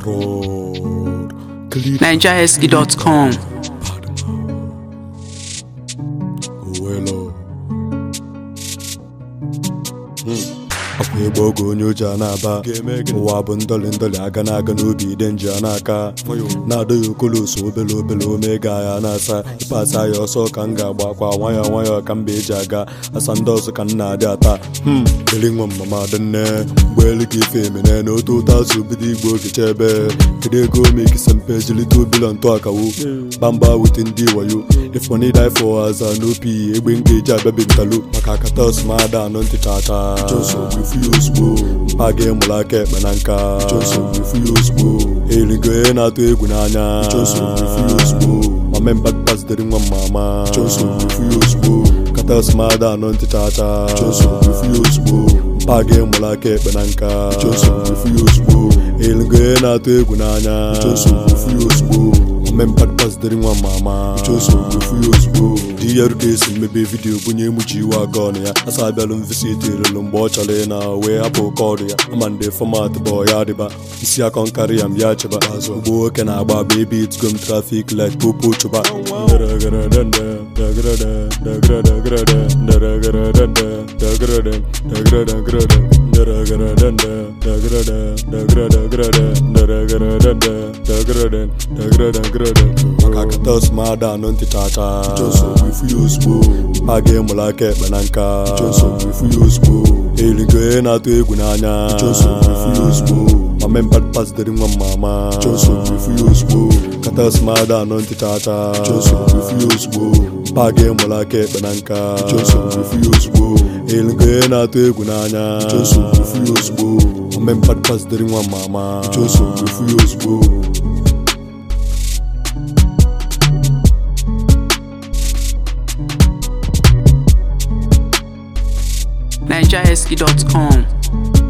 Road. Clip NigerHusky.com. Owelo. akwa ịgba oge onye oji a na-aba ụwa bụ ndọlị ndọlị aga na-aga n'obi ide nji a n'aka na-adọ ya okoloso obele obele omega ya na-asa ịpasa ya ọsọ ka m ga-agba akwa nwayọọ nwayọọ ka mba eji aga asa ndị ọzọ ka m na-adị ata hmm dịrị nwa mama dị nne mgbeelu ka ife emene na otu ụtọ azụ bido igbo ogecha ebe kedu ego omekisa mpe jilite obilo ntụ akawo bamba wute ndị wayo ifoni die for aza n'opi egbe m ga-eji abịabi ntalo maka akatas ma ada anọ ntị chacha mpa gị mụrụ aka ekpe na nka erigo onye na-atụ egwu n'anya mamemba pazitere nwa mama katas ma ada anọ ntị chacha mpa gị mụrụ aka ekpe na nka erigo onye na-atụ egwu n'anya mmempa pazitere nwa mama di ya ruka esi mmebe vidiyo bunye emuchi iwe aka ọnụ ya asa abịalụ mvisiti relu mgbe ọ chọrọ ị na wee hapụ kọdụ ya ama ndị fọmat bụ ya dịba isi akọ nkarị ya mbịa chịba ugbo nwoke na-agba agba ebe itgom trafik light popo chụba maka katas ma ada anọ ntị chacha a ga-emụrụ aka ekpe na nka erigo onye na-atụ egwu n'anya mamemba pazitere nwa mama katas ma ada anọ ntị chacha a ga-emụrụ aka ekpe na nka erigo onye na-atụ egwu n'anya mamemba pazitere nwa mama NigerHusky.com.